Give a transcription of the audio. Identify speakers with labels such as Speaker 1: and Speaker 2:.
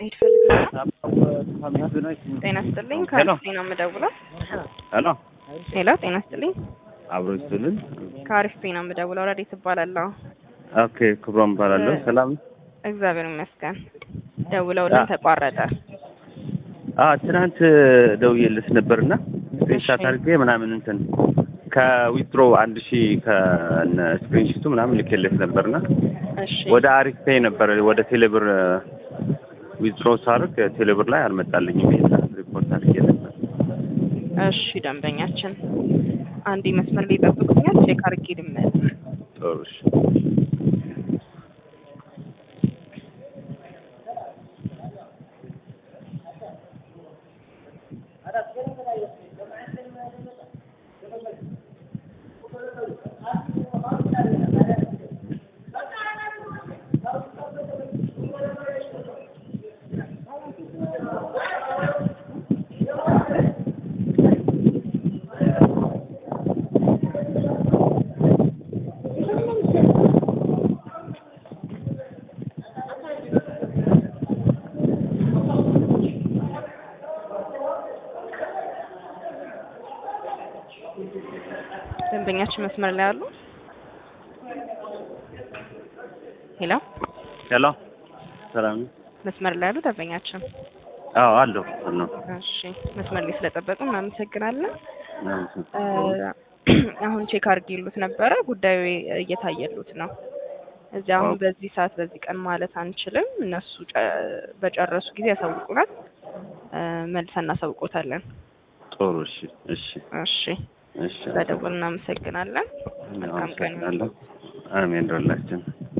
Speaker 1: ሄድ ፈልግ ጤና ይስጥልኝ። ከአሪፍ ነው የምደውለው።
Speaker 2: ሄሎ
Speaker 1: ሄሎ፣ ጤና ይስጥልኝ።
Speaker 2: አብሮ ይስጥልን።
Speaker 1: ከአሪፍ ነው የምደውለው። ረዴት እባላለሁ።
Speaker 2: ኦኬ ክብሮም እባላለሁ። ሰላም
Speaker 1: እግዚአብሔር ይመስገን። ደውለውልን ተቋረጠ።
Speaker 2: አ ትናንት ደውዬልሽ ነበርና ስክሪንሻት አድርጌ ምናምን እንትን ከዊትሮ አንድ ሺህ ከነ ስክሪንሽቱ ምናምን ልኬልሽ ነበርና
Speaker 1: እሺ
Speaker 2: ወደ አሪፍ ፔይ ነበር ወደ ቴሌብር ዊትሮ ሳርግ ቴሌብር ላይ አልመጣልኝም። ይሄን ሪፖርት አድርጌ ነበር።
Speaker 1: እሺ ደንበኛችን አንዴ መስመር ላይ ጠብቁኛል። ቼክ አድርጌ ልመለስ።
Speaker 2: ጥሩ እሺ።
Speaker 1: ደንበኛችን መስመር ላይ አሉ። ሄሎ፣
Speaker 2: ሄሎ ሰላም ነው?
Speaker 1: መስመር ላይ አሉ ደንበኛችን።
Speaker 2: አዎ አለሁ አለሁ።
Speaker 1: እሺ መስመር ላይ ስለጠበቁ እናመሰግናለን። እ አሁን ቼክ አድርጌሉት ነበረ። ጉዳዩ እየታየሉት ነው። እዚህ አሁን በዚህ ሰዓት በዚህ ቀን ማለት አንችልም። እነሱ ጨ- በጨረሱ ጊዜ ያሳውቁናል። እ መልሰን እናሳውቆታለን።
Speaker 2: ጥሩ እሺ እሺ
Speaker 1: እሺ
Speaker 2: እሺ
Speaker 1: ስለደወሉ እናመሰግናለን። መልካም ቀን ይሁን።
Speaker 2: አመሰግናለሁ። አሜን። ደላችን